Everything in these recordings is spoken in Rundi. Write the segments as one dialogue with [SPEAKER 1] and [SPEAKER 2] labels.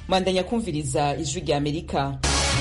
[SPEAKER 1] mwandanya kumviriza ijwi rya amerika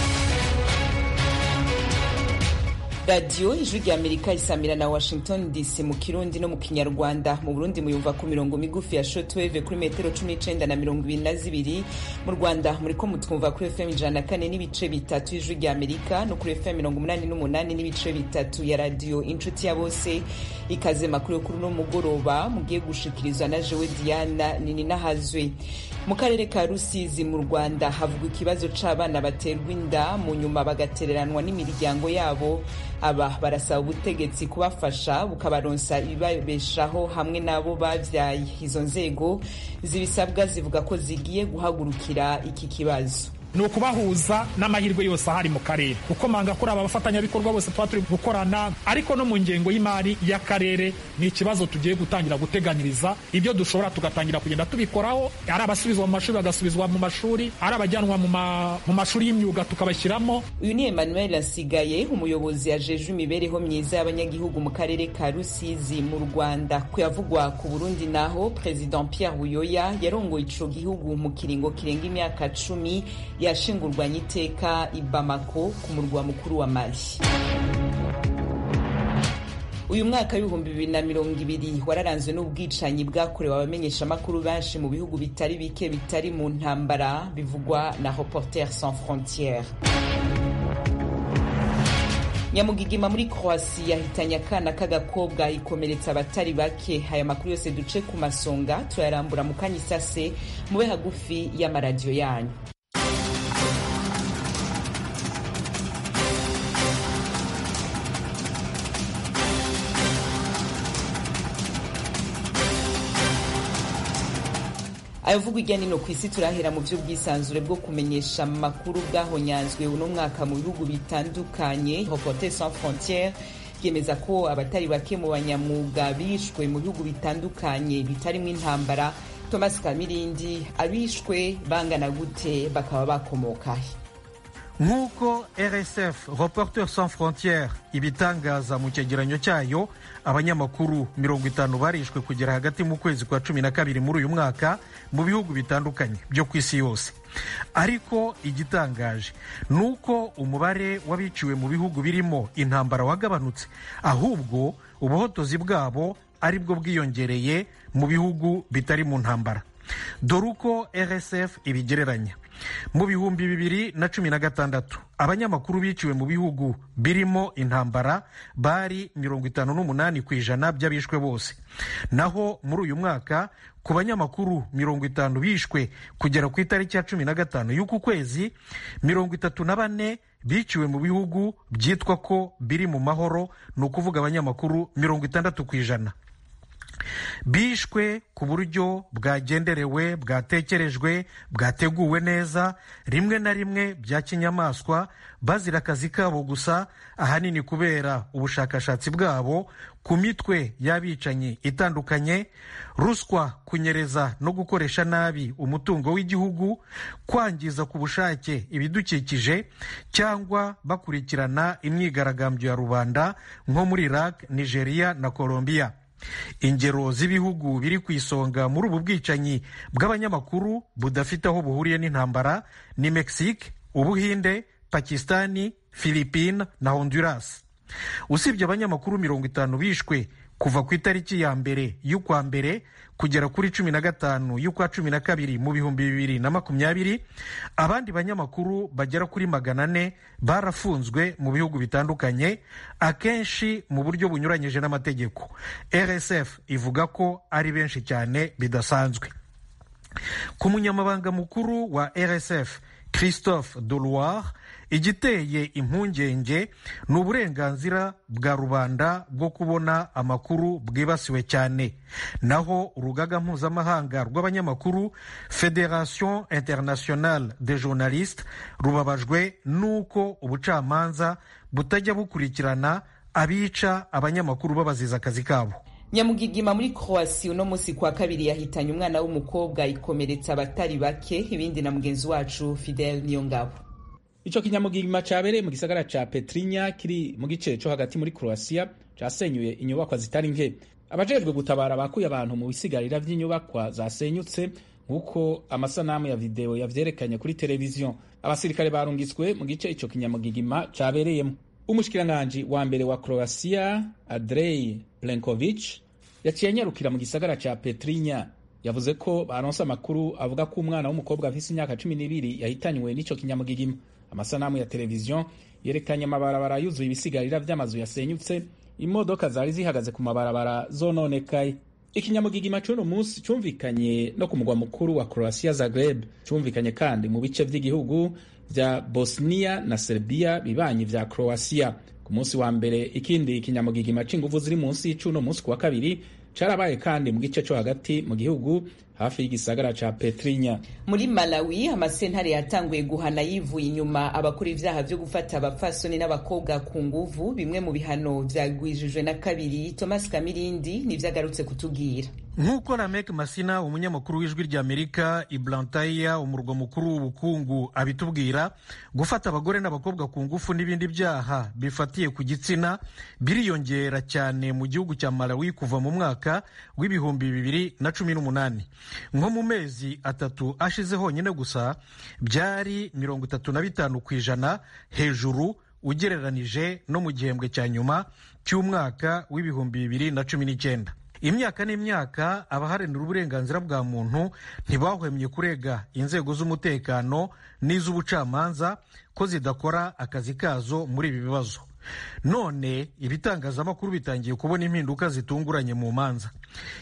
[SPEAKER 1] radiyo ijwi rya amerika isamira na washington dc mu kirundi no mu kinyarwanda mu burundi muyumva ku mirongo migufi ya shotweve kuri metero cumi n'icenda na mirongo ibiri na zibiri mu rwanda muriko mutwumva kuri fm ijana na kane n'ibice bitatu y'ijwi rya amerika no kuri fm mirongo umunani n'umunani n'ibice bitatu ya radiyo inshuti ya bose ikaze makuru yo kuri uno mugoroba mugiye gushikirizwa na jewe diana nininahazwe mu karere ka rusizi mu rwanda havugwa ikibazo c'abana baterwa inda mu nyuma bagatereranwa n'imiryango yabo aba barasaba ubutegetsi kubafasha bukabaronsa ibibabeshaho hamwe n'abo bavyaye izo nzego zibisabwa zivuga ko zigiye guhagurukira iki kibazo
[SPEAKER 2] ni ukubahuza n'amahirwe yose ahari mu karere kuko manga kuri aba bafatanyabikorwa bose tuba turi gukorana ariko no mu ngengo y'imari y'akarere ni ikibazo tugiye gutangira guteganyiriza ibyo dushobora tugatangira kugenda tubikoraho ari abasubizwa mu mashuri bagasubizwa mu mashuri ari abajyanwa mu mashuri y'imyuga tukabashyiramo
[SPEAKER 1] uyu ni emmanuel asigaye umuyobozi ajejwe imibereho myiza y'abanyagihugu mu karere ka rusizi mu rwanda kuyavugwa ku burundi naho president pierre buyoya yarongoye ico gihugu mu kiringo kirenga imyaka cumi yashingurwanye iteka i Bamako ku murwa mukuru wa Mali uyu mwaka w'ibihumbi bibiri na mirongo ibiri wararanzwe n'ubwicanyi bwakorewe abamenyeshamakuru benshi mu bihugu bitari bike bitari mu ntambara bivugwa na Reporters sans frontières nyamugigima muri croatia yahitanye akana k'agakobwa ikomeretsa abatari bake aya makuru yose duce ku masonga turayarambura mu kanya isase mube hagufi y'amaradiyo yanyu ayavugwa ijya nino ku isi turahera mu by'ubwisanzure bwo kumenyesha amakuru bwahonyanzwe uno mwaka mu bihugu bitandukanye Reporters sans frontières yemeza ko abatari bake mu banyamwuga bishwe mu bihugu bitandukanye bitarimo intambara Thomas Kamirindi abishwe bangana gute bakaba bakomokahe
[SPEAKER 3] nk'uko rsf reporters sans frontières ibitangaza mu cyegeranyo cyayo abanyamakuru mirongo itanu barishwe kugera hagati mu kwezi kwa cumi na kabiri muri uyu mwaka mu bihugu bitandukanye byo ku isi yose ariko igitangaje ni uko umubare w'abiciwe mu bihugu birimo intambara wagabanutse ahubwo ubuhotozi bwabo ari bwo bwiyongereye mu bihugu bitari mu ntambara dore uko rsf ibigereranya mu bihumbi bibiri na cumi na gatandatu abanyamakuru biciwe mu bihugu birimo intambara bari mirongo itanu n'umunani ku ijana by'abishwe bose naho muri uyu mwaka ku banyamakuru mirongo itanu bishwe kugera ku itariki ya cumi na gatanu y'uku kwezi mirongo itatu na bane biciwe mu bihugu byitwa ko biri mu mahoro ni ukuvuga abanyamakuru mirongo itandatu ku ijana bishwe ku buryo bwagenderewe bwatekerejwe bwateguwe neza rimwe na rimwe bya kinyamaswa bazira akazi kabo gusa ahanini kubera ubushakashatsi bwabo ku mitwe y'abicanyi itandukanye ruswa kunyereza no gukoresha nabi umutungo w'igihugu kwangiza ku bushake ibidukikije cyangwa bakurikirana imyigaragambyo ya rubanda nko muri iraq nigeria na colombia ingero z'ibihugu biri ku isonga muri ubu bwicanyi bw'abanyamakuru budafite aho buhuriye n'intambara ni mexique ubuhinde pakistani philippine na honduras usibye abanyamakuru mirongo itanu bishwe kuva ku itariki ya mbere y'ukwa mbere kugera kuri cumi na gatanu y'ukwa cumi na kabiri mu bihumbi bibiri na makumyabiri abandi banyamakuru bagera kuri magana ane barafunzwe mu bihugu bitandukanye akenshi mu buryo bunyuranyije n'amategeko rsf ivuga ko ari benshi cyane bidasanzwe ku munyamabanga mukuru wa rsf christophe deloire igiteye impungenge ni uburenganzira bwa rubanda bwo kubona amakuru bwibasiwe cyane naho urugaga mpuzamahanga rw'abanyamakuru federation internationale de journalistes rubabajwe n'uko ubucamanza butajya bukurikirana abica abanyamakuru babaziza akazi kabo
[SPEAKER 1] nyamugigima muri croatia uno munsi kwa kabiri yahitanye umwana w'umukobwa ikomeretsa abatari bake ibindi na mugenzi wacu fidel niyongabo
[SPEAKER 4] ico kinyamugigima cabereye mu gisagara ca petrinya kiri mu gice co hagati muri croatia casenyuye inyubakwa zitari nke abajejwe gutabara bakuye abantu mu bisigarira vy'inyubakwa zasenyutse nk'uko amasanamu ya videwo yavyerekanye kuri televiziyo abasirikare barungitswe mu gice ico kinyamugigima cabereyemo umushikiranganji wa mbere wa croatia andrei plenkovic yaciye anyarukira mu gisagara ca petrinya yavuze ko baronse amakuru avuga ko umwana w'umukobwa afise imyaka cumi n'ibiri yahitanywe n'ico kinyamugigima amasanamu ya televiziyo yerekanye amabarabara yuzuye ibisigarira vy'amazu yasenyutse imodoka zari zihagaze ku mabarabara zononekaye ikinyamugigima c'uno munsi cumvikanye no ku mugwa mukuru wa croatia zagreb cumvikanye kandi mu bice vy'igihugu vya bosnia na serbia bibanyi vya croatia ku munsi wa mbere ikindi kinyamugigima c'inguvu ziri munsi y'uno munsi ku wa kabiri carabaye kandi mu gice co hagati mu gihugu hafi y'igisagara ca petrinya
[SPEAKER 1] muri malawi amasentare yatanguye guhana yivuye inyuma abakora ivyaha vyo gufata abapfasoni n'abakobwa ku nguvu bimwe mu bihano vyagwijijwe na kabiri thomas kamirindi nivyagarutse kutubwira
[SPEAKER 3] nk'uko ramek masina umunyamakuru w'ijwi ry'amerika iblantaya umurwa mukuru w'ubukungu abitubwira gufata abagore n'abakobwa ku ngufu n'ibindi byaha bifatiye ku gitsina biriyongera cyane mu gihugu cya malawi kuva mu mwaka w'ibihumbi bibiri na cumi n'umunani nko mu mezi atatu ashize honyine gusa byari mirongo itatu na bitanu ku ijana hejuru ugereranije no mu gihembwe cya nyuma cy'umwaka w'ibihumbi bibiri na cumi n'icyenda imyaka n'imyaka abaharanira uburenganzira bwa muntu ntibahwemye kurega inzego z'umutekano n'iz'ubucamanza ko zidakora akazi kazo muri ibi bibazo none ibitangazamakuru bitangiye kubona impinduka zitunguranye mu manza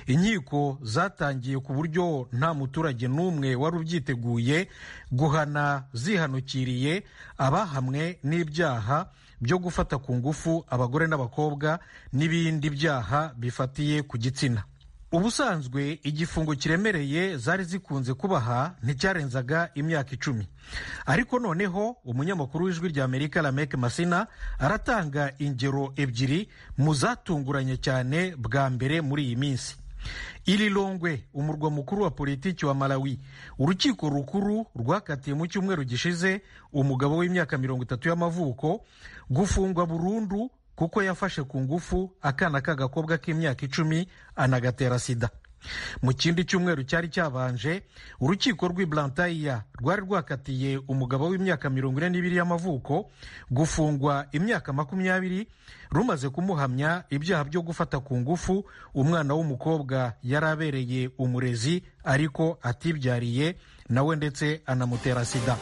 [SPEAKER 3] inkiko zatangiye ku buryo nta muturage n'umwe wari ubyiteguye guhana zihanukiriye abahamwe n'ibyaha byo gufata ku ngufu abagore n'abakobwa n'ibindi byaha bifatiye ku gitsina ubusanzwe igifungo kiremereye zari zikunze kubaha nticyarenzaga imyaka icumi ariko noneho umunyamakuru w'ijwi rya amerika lamek masina aratanga ingero ebyiri mu zatunguranye cyane bwa mbere muri iyi minsi irilongwe umurwa mukuru wa politiki wa malawi urukiko rukuru rwakatiye mu cyumweru gishize umugabo w'imyaka mirongo itatu y'amavuko gufungwa burundu kuko yafashe ku ngufu akana k'agakobwa k'imyaka icumi anagatera sida mu kindi cyumweru cyari cyabanje urukiko rw'i blantaia rwari rwakatiye umugabo w'imyaka mirongo ine n'ibiri y'amavuko gufungwa imyaka makumyabiri rumaze kumuhamya ibyaha byo gufata ku ngufu umwana w'umukobwa yari abereye umurezi ariko atibyariye nawe ndetse anamutera sida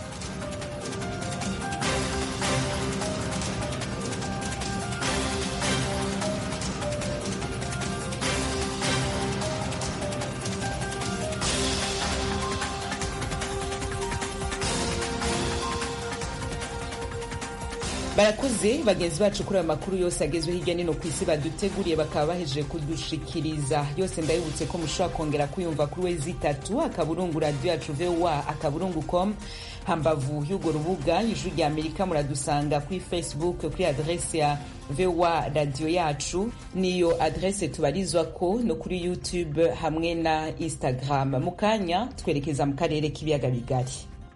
[SPEAKER 1] barakoze bagenzi bacu kuri ayo makuru yose agezweho hirya no ku isi baduteguriye bakaba bahejeje kudushikiriza yose ndabibutse ko mushobora kongera kuyumva kuri wezi itatu akaburungu radiyo yacu vowa akaburungu com hambavu y'urwo rubuga ijwi rya amerika muradusanga kuri facebook kuri adrese ya vowa radiyo yacu niyo adrese tubarizwa ko no kuri youtube hamwe na instagram mu kanya twerekeza mu karere k'ibiyaga bigari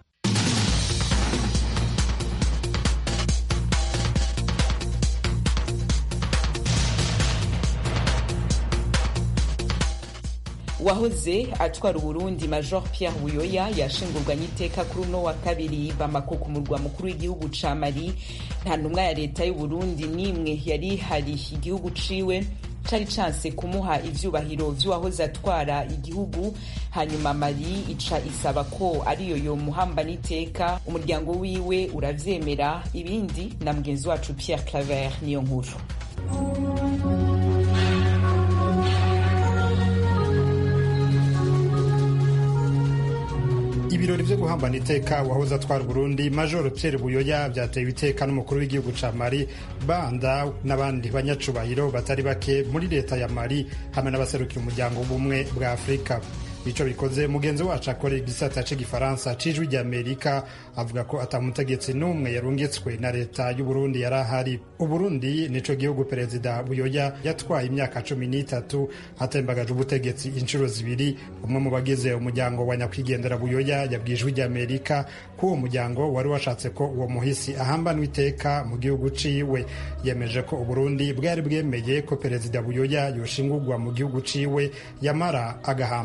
[SPEAKER 1] wahoze atwara uburundi major pierre buyoya yashingurwanye iteka kuri uno wa kabiri bamako ku murwa mukuru w'igihugu ca mali nta ntumwa ya leta y'uburundi n'imwe yari hari igihugu ciwe cari canse kumuha ivyubahiro vy'uwahoze atwara igihugu hanyuma mali ica isaba ko ariyo yomuhamba n'iteka umuryango wiwe uravyemera ibindi na mugenzi wacu pierre claver niyo nkuru
[SPEAKER 5] ibirori vyo guhambana iteka wahoze atwara Burundi Major Pierre Buyoya vyatewe iteka n'umukuru w'igihugu ca Mali Banda n'abandi banyacubahiro batari bake muri leta ya Mali hamwe n'abaserukira umuryango w'ubumwe bwa Afurika ico bikoze mugenzi wacu akorera igisata c'igifaransa c'ijwi ry'amerika avuga ko atamutegetsi n'umwe yarungitswe na leta y'uburundi yari ahari uburundi nico gihugu perezida buyoya yatwaye imyaka cumi n'itatu atembagaje ubutegetsi inshuro zibiri umwe mu bagize umuryango wa nyakwigendera buyoya yabwiye ijwi ry'amerika ko uwo muryango wari washatse ko uwo muhisi ahambanwa iteka mu gihugu ciwe yemeje ko uburundi bwari bwemeye ko perezida buyoya yoshingurwa mu gihugu ciwe yamara agahambwa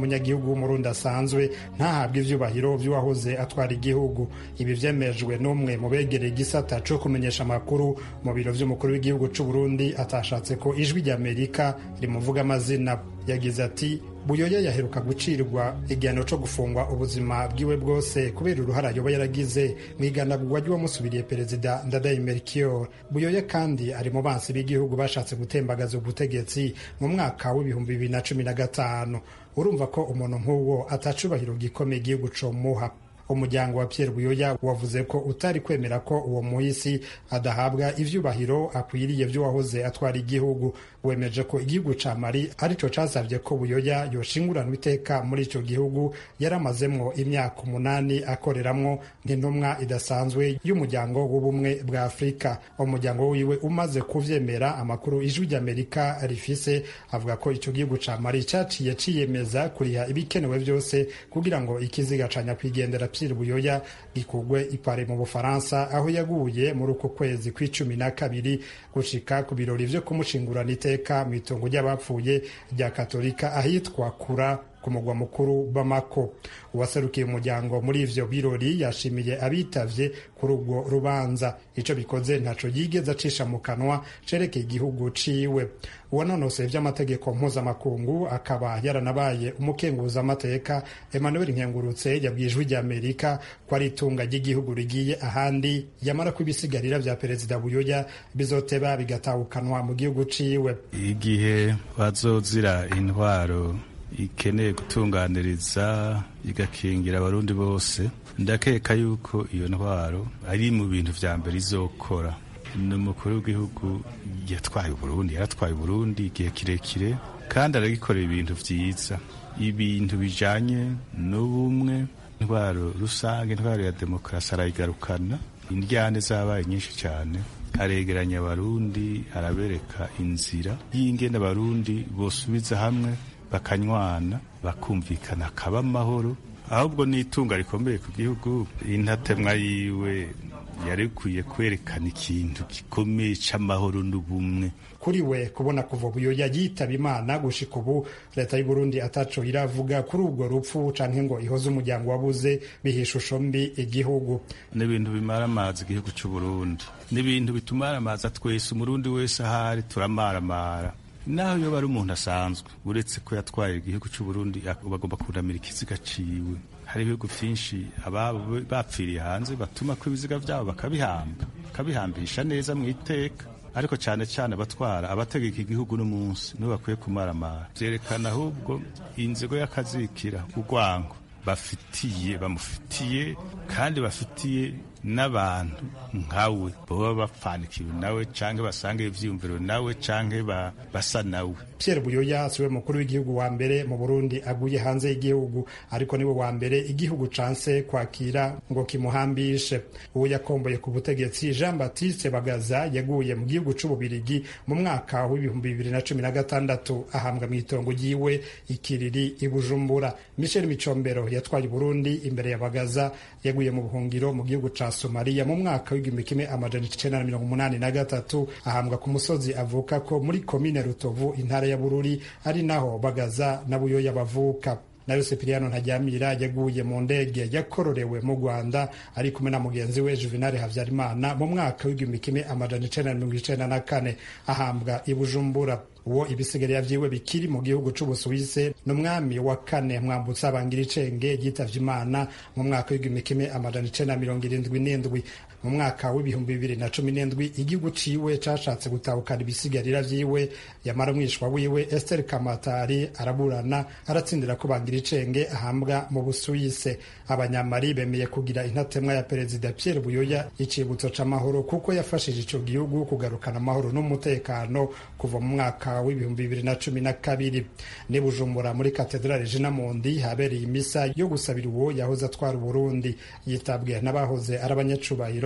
[SPEAKER 5] umunyagihugu w'umurundi asanzwe ntahabwe ivyubahiro vy'uwahoze atwara igihugu ibi vyemejwe n'umwe mu begereye igisata co kumenyesha amakuru mu biro vy'umukuru w'igihugu c'uburundi atashatse ko ijwi ry'amerika rimuvuga amazina yagize ati buyoya yaheruka gucirwa igihano co gufungwa ubuzima bwiwe bwose kubera uruhara yoba yaragize mu iganagurwa ry'uwamusubiriye perezida ndadaye melchior buyoya kandi ari mu bansi b'igihugu bashatse gutembagaza ubutegetsi mu mwaka w'ibihumbi bibiri na cumi na gatanu urumva ko umuntu nk'uwo atacubahiro gikomeye igihugu comuha umuryango wa Pierre Buyoya wavuze ko utari kwemera ko uwo muhisi adahabwa ivyubahiro akwiriye vy'uwahoze atwara igihugu wemeje ko igihugu ca Mali arico casavye ko Buyoya yoshinguranwa iteka muri ico gihugu yaramazemwo imyaka umunani akoreramwo nk'intumwa idasanzwe y'umuryango w'ubumwe bwa Afurika umuryango wiwe umaze kuvyemera amakuru ijwi ry'Amerika rifise avuga ko ico gihugu ca Mali caciye ciyemeza kuriha ibikenewe vyose kugira ngo ikiziga ca nyakwigendera Pierre Buyoya gikugwe ipare mu Bufaransa aho yaguye muri uko kwezi kw'icumi na kabiri gushika ku birori vyo kumushingurana iteka mu itongo ry'abapfuye rya Katolika ahitwa Kura ku mugwa mukuru Bamako uwaserukiye umuryango muri ivyo birori yashimiye abitavye kuri ubwo rubanza ico bikoze ntaco yigeze acisha mu kanwa cerekeye igihugu ciwe uwanonoseye vy'amategeko mpuzamakungu akaba yaranabaye umukenguza amateka Emmanuel Nkengurutse yabwiye ijwi ry'Amerika ko ari itunga ry'igihugu rigiye ahandi yamara ko ibisigarira vya perezida Buyoya bizoteba bigatawukanwa mu gihugu ciwe
[SPEAKER 6] igihe bazozira intwaro ikeneye gutunganiriza igakingira abarundi bose ndakeka yuko iyo ntwaro ari mu bintu vya mbere izokora ni umukuru w'igihugu yatwaye uburundi yaratwaye uburundi igihe kirekire kandi aragikorera ibintu vyiza ibintu bijanye n'ubumwe intwaro rusange intwaro ya demokarasi arayigarukana indyane zabaye nyinshi cyane aregeranya abarundi arabereka inzira y'ingene abarundi bosubiza hamwe bakanywana bakumvikana akaba amahoro ahubwo n'itunga rikomeye ku gihugu intatemwa yiwe yarikwiye kwerekana ikintu gikomeye c'amahoro n'ubumwe
[SPEAKER 5] kuri we kubona kuva buyoya yitaba imana gushika ubu leta y'u Burundi ataco iravuga kuri ubwo rupfu canke ngo ihoze umuryango wabuze biha ishusho mbi igihugu
[SPEAKER 6] n'ibintu bimara amazi igihugu c'u Burundi n'ibintu bitumara amazi twese umurundi wese ahari turamaramara naho yoba ari umuntu asanzwe uretse ko yatwaye igihugu cy'u Burundi bagomba kunamira ikiziga ciwe hari ibihugu vyinshi ababo bapfiriye hanze batuma ko ibiziga vyabo bakabihamba bakabihambisha neza mu iteka ariko cyane cyane abatwara abategeka igihugu n'umunsi nibo bakwiye kumaramara vyerekana ahubwo inzigo y'akazikira urwango bafitiye bamufitiye kandi bafitiye n'abantu nkawe baba bapfanikiwe nawe canke basange ivyiyumviro nawe canke basa nawe
[SPEAKER 5] Pierre Buyoya siwe mukuru w'igihugu wa mbere mu Burundi aguye hanze y'igihugu ariko niwe wa mbere igihugu canse kwakira ngo kimuhambishe uwo yakomboye ku butegetsi Jean Baptiste Bagaza yaguye mu gihugu c'ububirigi mu mwaka w'ibihumbi bibiri na cumi na gatandatu ahambwa mu itongo ryiwe ikiriri i Bujumbura Michel Micombero yatwaye Burundi imbere ya Bagaza yaguye mu buhungiro mu gihugu ca Somalia mu mwaka w'igihumbi kimwe amajana icenda na mirongo umunani na gatatu ahambwa ku musozi avuka ko muri komine Rutovu intara ya Bururi ari naho Bagaza na Buyoya bavuka nayo Sipiriyano Ntajyamira yaguye mu ndege yakororewe mu Rwanda ari kumwe na mugenzi we Juvenal Havyarimana mu mwaka w'igihumbi kimwe amajana icenda na mirongo icenda na kane ahambwa i Bujumbura uwo ibisigarira vyiwe bikiri mu gihugu c'ubusuwise n'umwami wa kane mwambutsa bangira icenge yitavye imana mu mwaka w'igihumbi kimwe amajana icenda na mirongo irindwi n'indwi mu mwaka w'ibihumbi bibiri na cumi n'indwi igihugu ciwe cashatse gutahukana ibisigarira vyiwe yamara umwishwa wiwe Esther Kamatari araburana aratsindira ko bangira icenge ahambwa mu busuwise abanyamari bemeye kugira intatemwa ya perezida Pierre Buyoya icibutso c'amahoro kuko yafashije ico gihugu kugarukana amahoro n'umutekano kuva mu mwaka w'ibihumbi bibiri na cumi na kabiri ni Bujumbura muri katedrale Jina Mundi habereye imisa yo gusabira uwo yahoze atwara Burundi yitabwe n'abahoze ari abanyacubahiro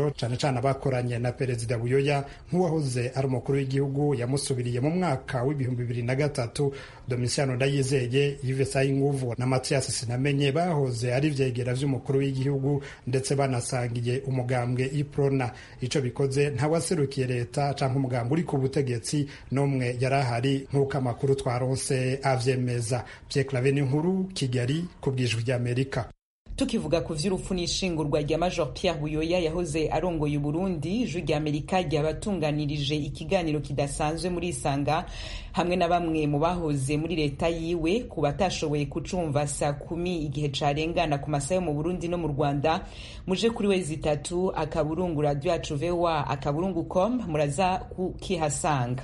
[SPEAKER 5] rero cane cane abakoranye na perezida buyoya nk'uwahoze ari umukuru w'igihugu yamusubiriye mu mwaka w'ibihumbi bibiri na gatatu domisiano ndayizeye yves sayinguvu na mathias sinamenye bahoze ari ivyegera vy'umukuru w'igihugu ndetse banasangiye umugambwe iprona ico bikoze ntawaserukiye leta canke umugambwe uri ku butegetsi n'umwe yari ahari nk'uko amakuru twaronse avyemeza pierre clave n'inkuru kigali ku bwijwi ry'amerika
[SPEAKER 1] tukivuga ku vy'urupfu n'ishingurwa rya major pierre buyoya yahoze arongoye uburundi ijwi rya amerika ryabatunganirije ikiganiro kidasanzwe muri isanga hamwe na bamwe mu bahoze muri leta yiwe ku batashoboye kucumva saa kumi igihe carengana ku masaha yo mu burundi no mu rwanda muje kuri wezi itatu akaburungu radio yacu voa akaburungu com muraza kukihasanga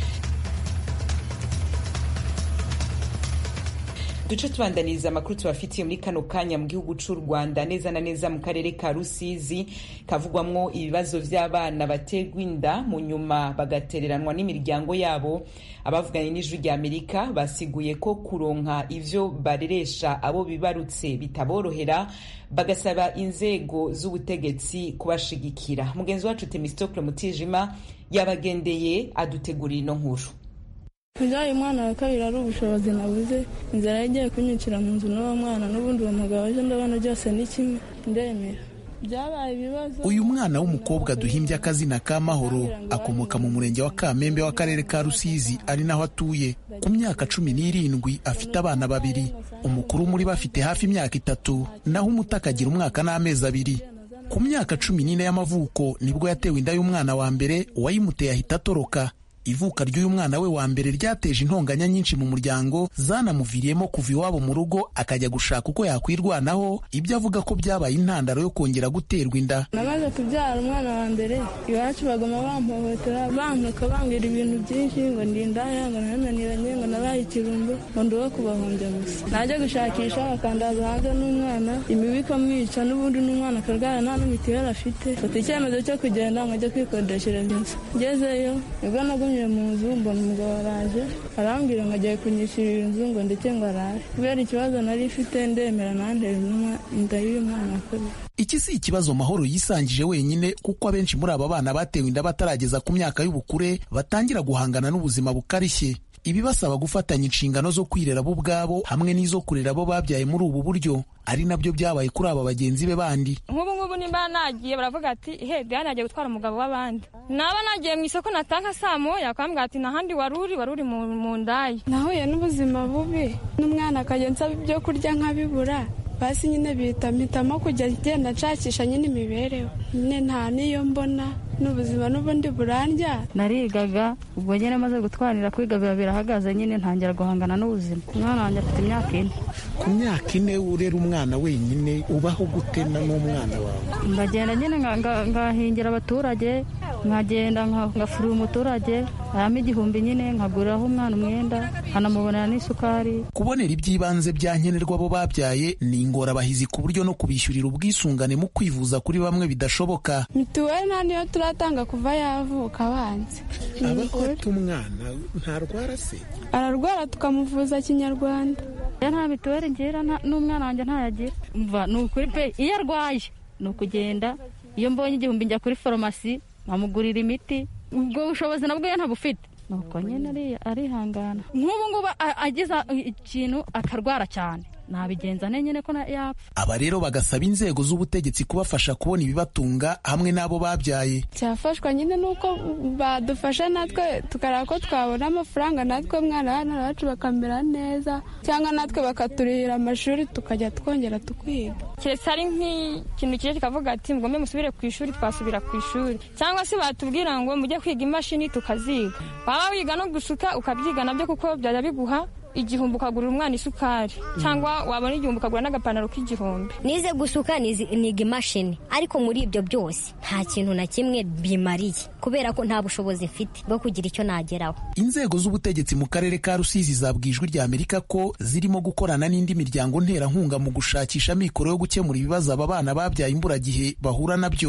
[SPEAKER 1] duce tubandaniriza amakuru tubafitiye muri kano kanya mu gihugu c'u rwanda neza na neza mu karere ka rusizi kavugwamwo ibibazo vy'abana baterwa inda mu nyuma bagatereranwa n'imiryango yabo abavuganye n'ijwi rya amerika basiguye ko kuronka ivyo bareresha abo bibarutse bitaborohera bagasaba inzego z'ubutegetsi kubashigikira mugenzi wacu temistokle mutijima yabagendeye adutegurira ino nkuru
[SPEAKER 7] Kubyara umwana wa kabiri ari ubushobozi nabuze inzara yagiye kunyukira mu nzu n'uwo mwana n'ubundi uwo mugabo ejo ndabona byose ni kimwe ndemera byabaye ibibazo
[SPEAKER 8] uyu mwana w'umukobwa duhimbye akazina ka mahoro akomoka mu murenge wa kamembe w'akarere ka rusizi ari naho atuye ku myaka cumi n'irindwi afite abana babiri umukuru muri bo afite hafi imyaka itatu naho umuto akagira umwaka n'amezi abiri ku myaka cumi n'ine y'amavuko nibwo yatewe inda y'umwana wa mbere uwayimuteye ahita atoroka ivuka ry'uyu mwana we wa mbere ryateje intonganya nyinshi mu muryango zanamuviriyemo kuva iwabo mu rugo akajya gushaka uko yakwirwanaho ibyo avuga ko byabaye intandaro yo kongera guterwa inda
[SPEAKER 7] namaze kubyara umwana wa mbere iwacu bagoma bampohotera bampuka bambwira ibintu byinshi ngo ndi indaya ngo nananiranye ngo nabaye ikirumbo ngo ndi uwo kubahombya gusa najya gushakisha bakandaza hanze n'umwana imibu ikamwica n'ubundi n'umwana akarwara nta n'imitiweli afite fata icyemezo cyo kugenda ngo ajye kwikodeshereza inzu ngezeyo nibwo nagumye mu nzu mbona umugabo araje arambwira ngo agiye kunyishyurira inzu ngo ndetse ngo araje kubera ikibazo nari ifite ndemera nandera inda y'uyu mwana kabiri
[SPEAKER 8] iki si ikibazo mahoro yisangije wenyine kuko abenshi muri aba bana batewe inda batarageza ku myaka y'ubukure batangira guhangana n'ubuzima bukarishye ibibasaba gufatanya inshingano zo kwirera bo ubwabo hamwe n'izo kurera abo babyaye muri ubu buryo ari nabyo byabaye kuri aba bagenzi be bandi
[SPEAKER 9] nk'ubu ngubu nimba nagiye baravuga ati he diane yagiye gutwara umugabo w'abandi naba nagiye mu isoko natanga saa moya akambwira ati n'ahandi wari uri wari uri mu ndaya
[SPEAKER 7] nahuye n'ubuzima bubi n'umwana akajya nsaba ibyo kurya nkabibura basi nyine bihita mpitamo kujya agenda nshakisha nyine imibereho nyine nta n'iyo mbona n'ubuzima n'ubundi burandya
[SPEAKER 10] narigaga ubwo nyine maze gutwarira kwiga biba birahagaze nyine ntangira guhangana n'ubuzima umwana wanjye afite imyaka ine
[SPEAKER 8] ku myaka ine urera umwana wenyine ubaho gutena n'umwana wawe
[SPEAKER 10] ndagenda nyine ngahingira abaturage nkagenda ngafurira umuturage ayamo igihumbi nyine nkaguriraho umwana umwenda nkanamubonera n'isukari
[SPEAKER 8] kubonera iby'ibanze bya nkenerwa abo babyaye ni ingorabahizi ku buryo no kubishyurira ubwisungane mu kwivuza kuri bamwe bidashoboka
[SPEAKER 7] mituweli nta niyo turatanga kuva yavuka abanza
[SPEAKER 8] aba afite umwana ntarwara se
[SPEAKER 7] ararwara tukamuvuza kinyarwanda
[SPEAKER 10] nta mituweli ngira n'umwana wanjye ntayagira mva ni ukuri pe iyo arwaye ni ukugenda iyo mbonye igihumbi njya kuri farumasi nkamugurira imiti ubwo bushobozi nabwo iyo ntabufite nuko nyine arihangana nk'ubu ngubu agize ikintu akarwara cyane nabigenza nyine ko yapfa
[SPEAKER 8] aba rero bagasaba inzego z'ubutegetsi kubafasha kubona ibibatunga hamwe n'abo babyaye
[SPEAKER 7] cyafashwa nyine nuko badufasha natwe tukareba ko twabona amafaranga natwe mwana hano bacu bakamera neza cyangwa natwe bakaturihira amashuri tukajya twongera tukiga
[SPEAKER 9] keretse ari nk'ikintu kije kikavuga ati mugombe musubire ku ishuri twasubira ku ishuri cyangwa se batubwira ngo mujye kwiga imashini tukaziga waba wiga no gusuka ukabyiga nabyo kuko byajya biguha igihumbi ukagurira umwana isukari cyangwa wabona igihumbi ukagura n'agapantaro k'igihumbi
[SPEAKER 11] nize gusuka niga imashini ariko muri ibyo byose nta kintu na kimwe bimariye kubera ko nta bushobozi mfite bwo kugira icyo nageraho
[SPEAKER 8] inzego z'ubutegetsi mu karere ka rusizi zabwiye ijwi rya amerika ko zirimo gukorana n'indi miryango nterankunga mu gushakisha amikoro yo gukemura ibibazo aba bana babyaye imburagihe bahura nabyo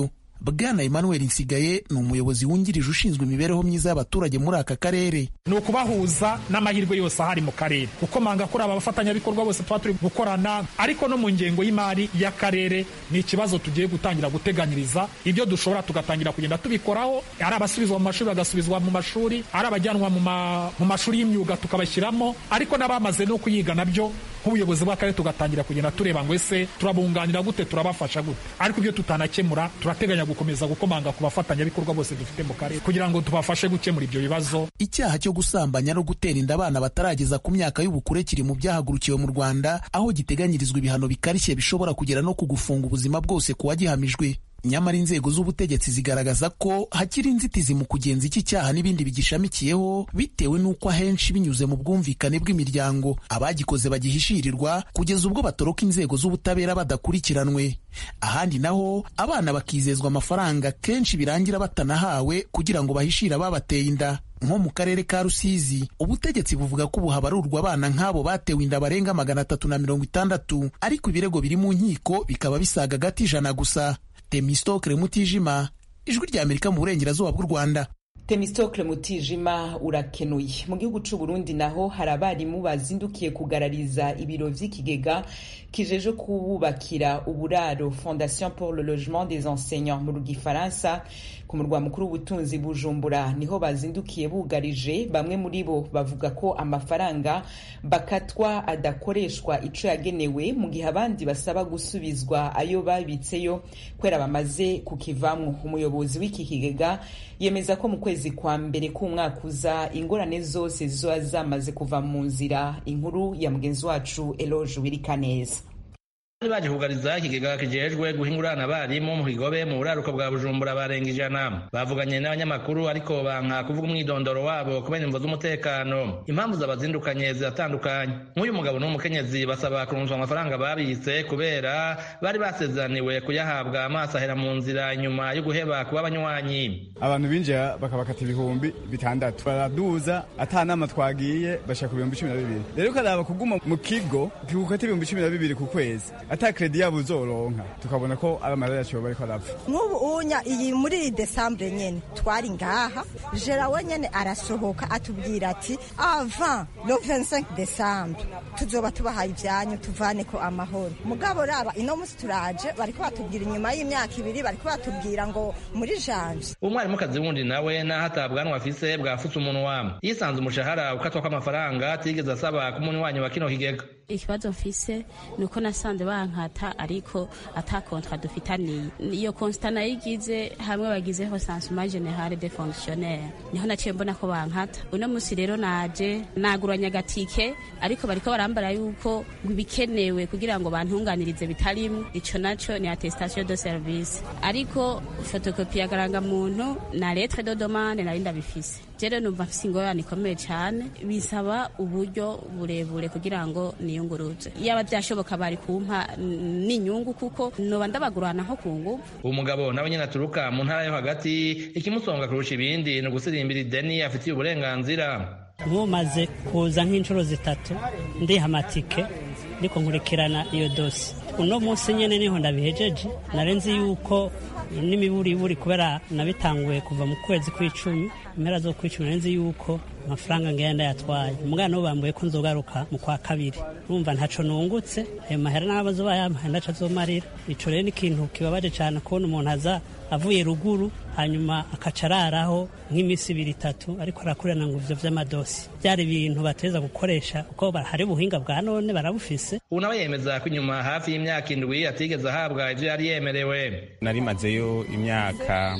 [SPEAKER 8] bwana emmanuel nsigaye ni umuyobozi wungirije ushinzwe imibereho myiza y'abaturage muri aka karere
[SPEAKER 2] ni ukubahuza n'amahirwe yose ahari mu karere gukomanga kuri aba bafatanyabikorwa bose tuba turi gukorana ariko no mu ngengo y'imari y'akarere ni ikibazo tugiye gutangira guteganyiriza ibyo dushobora tugatangira kugenda tubikoraho ari abasubizwa mu mashuri bagasubizwa mu mashuri ari abajyanwa mu mashuri y'imyuga tukabashyiramo ariko n'abamaze no kuyiga nabyo nk'ubuyobozi bw'akarere tugatangira kugenda tureba ngo ese turabunganira gute turabafasha gute ariko ibyo tutanakemura turateganya gukomeza gukomanga ku bafatanyabikorwa bose dufite mu karere kugira ngo tubafashe gukemura ibyo bibazo
[SPEAKER 8] icyaha cyo gusambanya no gutera inda abana batarageza ku myaka y'ubukure kiri mu byahagurukiwe mu rwanda aho giteganyirizwa ibihano bikarishye bishobora kugera no kugufunga ubuzima bwose ku wagihamijwe nyamara inzego z'ubutegetsi zigaragaza ko hakiri inzitizi mu kugenza iki cyaha n'ibindi bigishamikiyeho bitewe n'uko ahenshi binyuze mu bwumvikane bw'imiryango abagikoze bagihishirirwa kugeza ubwo batoroka inzego z'ubutabera badakurikiranwe ahandi naho abana bakizezwa amafaranga kenshi birangira batanahawe kugira ngo bahishire ababateye inda nko mu karere ka rusizi ubutegetsi buvuga ko ubu habarurwa abana nk'abo batewe inda barenga magana atatu na mirongo itandatu ariko ibirego biri mu nkiko bikaba bisaga agati ijana gusa temistokle mutijima ijwi rya amerika mu burengerazuba bw'u rwanda
[SPEAKER 1] temistokle mutijima urakenuye mu gihugu c'u burundi naho hari abarimu bazindukiye kugarariza ibiro vy'ikigega kijeje kububakira uburaro fondation pour le logement des enseignants mu gifaransa ku murwa mukuru w'ubutunzi bujumbura niho bazindukiye bugarije bamwe muri bo bavuga ko amafaranga bakatwa adakoreshwa ico yagenewe mu gihe abandi basaba gusubizwa ayo babitseyo kubera bamaze kukivamwo umuyobozi w'iki kigega yemeza ko mu kwezi kwa mbere k'umwaka uza ingorane zose zizoba zamaze kuva mu nzira inkuru ya mugenzi wacu eloge wirikaneza
[SPEAKER 12] bari baje kugariza ikigega kijejwe guhingurana abarimu mu kigobe mu buraruko bwa bujumbura barenga ijana bavuganye n'abanyamakuru ariko banka kuvuga umwidondoro wabo kubera imvo z'umutekano impamvu zabazindukanye ziratandukanye nk'uyu mugabo n'umukenyezi basaba kurunzwa amafaranga babitse kubera bari basezeraniwe kuyahabwa amaso ahera mu nzira inyuma yo guheba kuba abanywanyi
[SPEAKER 13] abantu binjira bakabakata ibihumbi bitandatu baraduza ata nama twagiye bashaka ku bihumbi cumi na bibiri rero ukaraba kuguma mu kigo kigukata ibihumbi cumi na bibiri ku kwezi ata kredi yabo uzoronka tukabona ko ari amarira yacu bariko arapfa
[SPEAKER 14] nk'ubu unya iyi muri iyi desambure nyene twari ngaha jera we nyene arasohoka atubwira ati avant le 25 décembre tuzoba tubahaye ivyanyu tuvaneko amahoro mugabo raba ino musi turaje bariko batubwira inyuma y'imyaka ibiri bariko batubwira ngo muri janje
[SPEAKER 12] umwarimukazi wundi nawe naho atabwanwa afise bwafutse umunwa yisanze umushahara ukatwa kw'amafaranga atigeze asaba k'umunywanyi wa kino kigega
[SPEAKER 15] ikibazo mfise ni uko nasanze bankata ariko ata kontra dufitaniye iyo konsta nayigize hamwe bagizeho sansuma generale de fonctionnaire niho naciye mbona ko bankata uno musi rero naje naguranye agatike ariko bariko barambara yuko ibikenewe kugira ngo bantunganirize bitarimwo ico naco ni attestation de service ariko fotokopi ya garangamuntu na lettre de demande nari ndabifise jere numva mfise ingorane ikomeye cane bisaba uburyo burebure kugira ngo niyunguruze yaba byashoboka bari kumpa n'inyungu kuko noba ndabagurana nko ku nguvu
[SPEAKER 12] umugabo nawe nyene aturuka mu ntara yo hagati ikimusonga kurusha ibindi ni ugusirimbira ideni afitiye uburenganzira
[SPEAKER 16] nkumaze kuza nk'inshuro zitatu ndiha amatike ndiko nkurikirana iyo dosi uno munsi nyene niho ndabihejeje narenzi yuko n'imiburiburi kubera nabitanguye kuva mu kwezi kw'icumi impera zo kw'icumi narenzi yuko amafaranga ngenda yatwaye umwana we bambuye ko nzogaruka mu kwa kabiri numva ntaco nungutse ayo mahera n'abazoba yampaye ndaco azomarira ico rero ni ikintu kibabaje cane kubona umuntu aza avuye ruguru hanyuma akaca araraho nk'iminsi ibiri itatu ariko arakurana ngo ivyo vy'amadosi byari ibintu bateza gukoresha kuko hari ubuhinga bwa none barabufise
[SPEAKER 12] ubu nawe yemeza ko inyuma hafi y'imyaka indwi atigeze ahabwa ivyo yari yemerewe
[SPEAKER 17] narimazeyo imyaka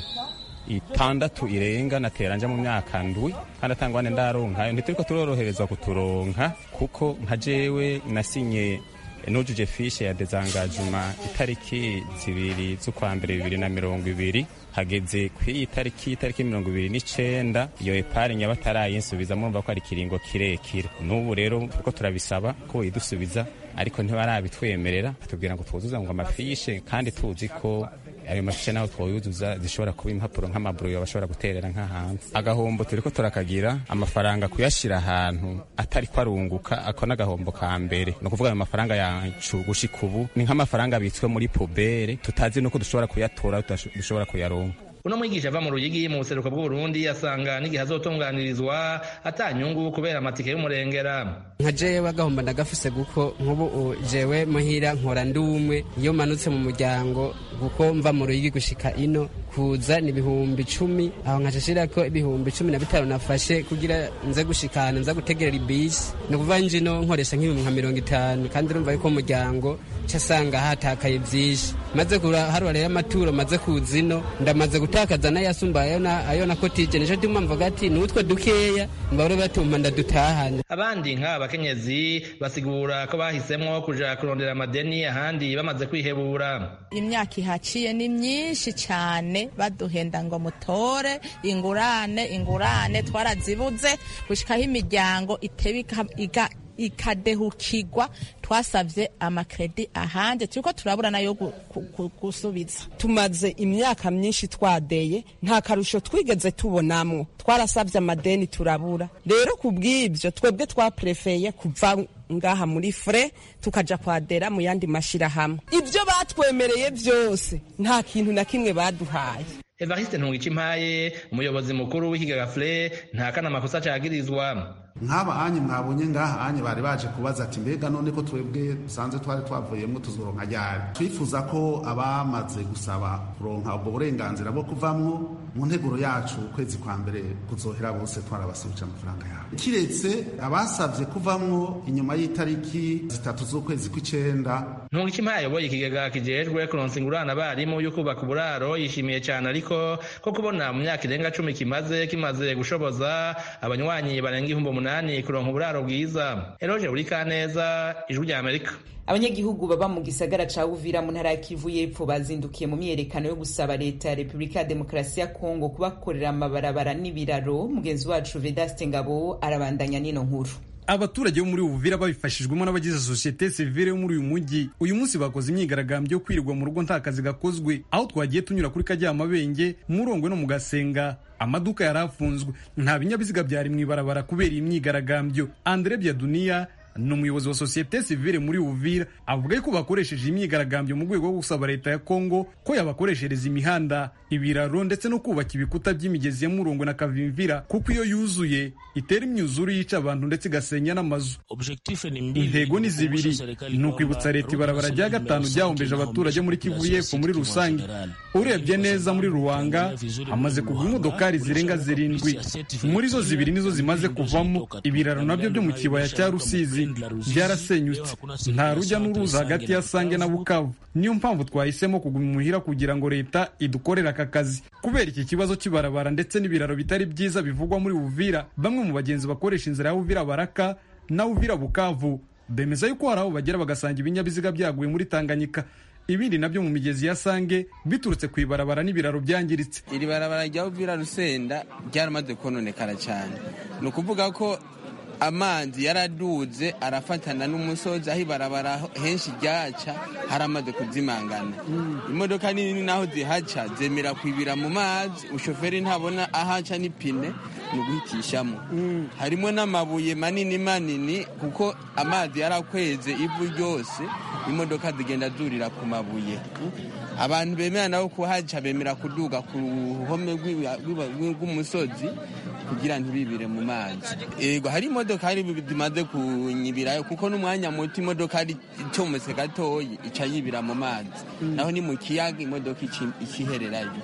[SPEAKER 17] itandatu irenga natera nja mu myaka ndwi kandi atangwane ndaronkayo ntituriko turoroherezwa kuturonka kuko nka jewe nasinye nujuje fishe ya dezangajuma itariki zibiri z'ukwa mbere bibiri na mirongo ibiri hageze kw'iyi tariki itariki mirongo ibiri n'icenda iyo epargne batarayinsubiza murumva ko ari ikiringo kirekire n'ubu rero turiko turabisaba ko idusubiza ariko ntibarabitwemerera batubwira ngo twuzuze ngo amafishe kandi tuzi ko ayo mafishe naho twoyuzuza zishobora kuba impapuro nk'amaburuyo bashobora guterera nk'ahanze agahombo turiko turakagira amafaranga kuyashira ahantu atari ko arunguka ako n'agahombo ka mbere ni ukuvuga ayo mafaranga yacu gushika ubu ni nk'amafaranga abitswe muri pubere tutazi nuko dushobora kuyatora dushobora kuyaronka
[SPEAKER 12] uno mwigisha ava mu ruyigi mu buseruko bw'uburundi asanga n'igihe azotunganirizwa atanyungu kubera amatike y'umurengera
[SPEAKER 18] nka jewe agahomba ndagafise kuko nk'ubu jewe muhira nkora ndi umwe iyo manutse mu muryango kuko mva mu ruyigi gushika ino kuza ni ibihumbi icumi aho nkashashira ko ibihumbi cumi na bitanu nafashe kugira nze gushikana nza gutegerera ibisi ni ukuvuga njino nkoresha nk'ibihumbi nka mirongo itanu kandi urumva yuko umuryango casanga hatakaye vyinshi maze harura rero amaturo maze kuza ino ndamaze gutakaza n'ayasumba ayo nakotije nico ndimo mvuga ati nutwe dukeya mbabure batuma ndadutahane
[SPEAKER 12] abandi nk'aba bakenyezi basigura ko bahisemwo kuja kurondera amadeni ahandi bamaze kwihebura
[SPEAKER 19] imyaka ihaciye ni myinshi cyane baduhenda ngo mutore ingurane ingurane twarazibuze gushikaho imiryango itebe ikadehukirwa twasavye amakredi ahanje turiko turabura nayo gusubiza
[SPEAKER 20] tumaze imyaka myinshi twadeye nta karusho twigeze tubonamwo twarasavye amadeni turabura rero kubw'ivyo twebwe twaprefeye kuva ngaha muri fure tukaja kwadera mu yandi mashirahamwe ivyo batwemereye vyose nta kintu na kimwe baduhaye
[SPEAKER 12] evariste ntungicimpaye umuyobozi mukuru w'ikigaga fure nta kana makosa cagirizwa
[SPEAKER 21] nk'aba anye mwabonye ngaha anye bari baje kubaza ati mbega none ko twebwe dusanzwe twari twavuyemo tuzoronka ryari twifuza ko abamaze gusaba kuronka ubwo burenganzira bwo kuvamwo mu nteguro yacu ukwezi kwa mbere kuzohera bose twarabasubije amafaranga yabo kiretse abasabye kuvamwo inyuma y'itariki zitatu z'ukwezi kw'icenda
[SPEAKER 12] ntungicimpaye ayoboye ikigega kijejwe kuronsa ingurane abarimu yo kubaka uburaro yishimiye cyane ariko ko kubona mu myaka irenga cumi kimaze kimaze gushoboza abanywanyi barenga ibihumbi umunani kuronka uburaro bwiza eroje buri kaneza ijwi rya amerika
[SPEAKER 1] abanyagihugu baba mu gisagara ca uvira mu ntara ya kivu y'epfo bazindukiye mu myiyerekano yo gusaba leta ya repubulika ya demokarasi ya kongo kubakorera amabarabara n'ibiraro mugenzi wacu vedaste ngabo arabandanya n'ino nkuru
[SPEAKER 22] abaturage bo muri uvira babifashijwemo n'abagize sosiyete sivile yo muri uyu mujyi uyu munsi bakoze imyigaragambyo yo kwirirwa mu rugo nta kazi gakozwe aho twagiye tunyura kuri karyamabenge murongwe no mu gasenga amaduka yari afunzwe nta binyabiziga byari mu ibarabara kubera iyi myigaragambyo andre byaduniya ni umuyobozi wa sosiyete sivile muri uvira avuga ko bakoresheje imyigaragambyo mu rwego rwo gusaba leta ya kongo ko yabakoreshereza imihanda ibiraro ndetse no kubaka ibikuta by'imigezi ya murongo na kavimvira kuko iyo yuzuye itera imyuzure yica abantu ndetse igasenya n'amazu intego ni zibiri ni ukwibutsa leta ibarabara rya gatanu ryahombeje abaturage muri kivu y'epfo muri rusange urebye neza muri ruwanga hamaze kugwa imodokari zirenga zirindwi muri zo zibiri nizo zimaze kuvamo ibiraro nabyo byo mu kibaya cya rusizi byarasenyutse nta rujya n'uruza hagati ya sange na bukavu niyo mpamvu twahisemo kuguma imuhira kugira ngo leta idukorere aka kazi kubera iki kibazo cy'ibarabara ndetse n'ibiraro bitari byiza bivugwa muri uvira bamwe mu bagenzi bakoresha inzira ya uvira baraka na uvira bukavu bemeza yuko hari aho bagera bagasanga ibinyabiziga byaguye muri tanganyika ibindi nabyo mu migezi ya sange biturutse ku ibarabara n'ibiraro byangiritse
[SPEAKER 23] iri barabara rya uvira rusenda ryaramaze kononekara cyane ni ukuvuga ko amazi yaraduze arafatana n'umusozi aho ibarabara henshi ryaca haramaze kuzimangana imodoka nini naho zihaca zemera kwibira mu mazi ushoferi ntabona ahaca n'ipine ni uguhitishamo harimo n'amabuye manini manini kuko amazi yarakweze ivu ryose imodoka zigenda zurira ku mabuye abantu bemera nabo kuhaca bemera kuduga ku ruhome rw'umusozi kugira ntibibire mu mazi yego hari imodoka hari zimaze kunyibirayo kuko n'umwanya muto imodoka ari icometse gatoyi ica yibira mu mazi naho ni mu kiyaga imodoka ikihererayo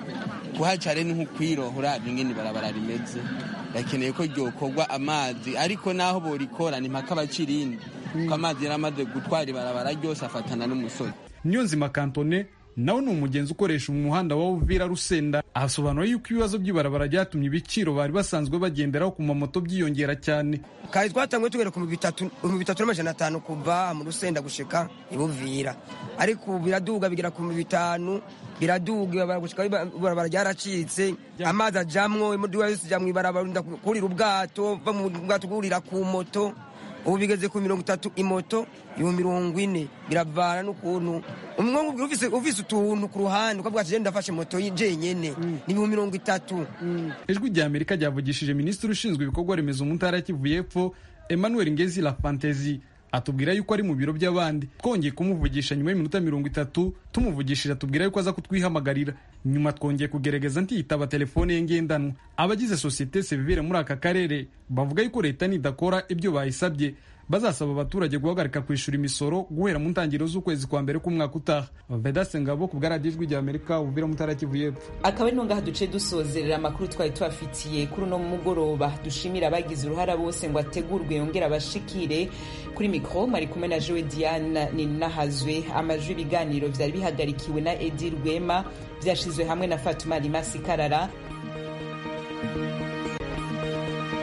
[SPEAKER 23] kuhaca rero ni nk'ukwirohora bingene ibarabara rimeze bakeneye ko ryokorwa amazi ariko naho borikora ni mpaka abacirindi kuko amazi yaramaze gutwara ibarabara ryose afatana n'umusozi
[SPEAKER 22] niyo nzima kantone nawe ni umugenzi ukoresha umuhanda wa uvira rusenda ahasobanura yuko ibibazo by'ibarabara byatumye ibiciro bari basanzwe bagenderaho ku mamoto byiyongera cyane
[SPEAKER 24] kari twatanguye tugera ku bihumbi bitatu n'amajana atanu kuva mu rusenda gushika ibuvira ariko ubu biraduga bigera ku bihumbi bitanu biraduga gushika ibarabara ryaracitse amazi ajamwo imodoka yose ijya mu ibarabara kurira ubwato va mu bwato kurira ku moto ubu bigeze ku mirongo itatu imoto ibihumbi mirongo ine biravana n'ukuntu umwe nkubwira ufise ufise utuntu ku ruhande ukavuga ati "Je ndafashe moto jenyene ni ibihumbi mirongo itatu
[SPEAKER 22] ijwi rya amerika ryavugishije minisitiri ushinzwe ibikorwa remezo mu ntara ya kivu y'epfo emmanuel ngezi la fantezi atubwira yuko ari mu biro by'abandi twongeye kumuvugisha nyuma y'iminota mirongo itatu tumuvugishije atubwira yuko aza kutwihamagarira nyuma twongeye kugerageza ntiyitaba telefone ye ngendanwa abagize sosiyete sivire muri aka karere bavuga yuko leta nidakora ibyo bayisabye bazasaba abaturage guhagarika kwishyura imisoro guhera mu ntangiriro z'ukwezi kwa mbere k'umwaka utaha vedase ngabo ku bwa radiyo ijwi rya amerika ubuvira mu ntara ya kivu y'epfo
[SPEAKER 1] akaba ari ngaha duce dusozerera amakuru twari tubafitiye kuri uno mugoroba dushimira abagize uruhara bose ngo ategurwe yongere abashikire kuri mikoro mwari kumwe na jowe diane ninahazwe amajwi ibiganiro byari bihagarikiwe na edi rwema byashizwe hamwe na fatuma rimasi karara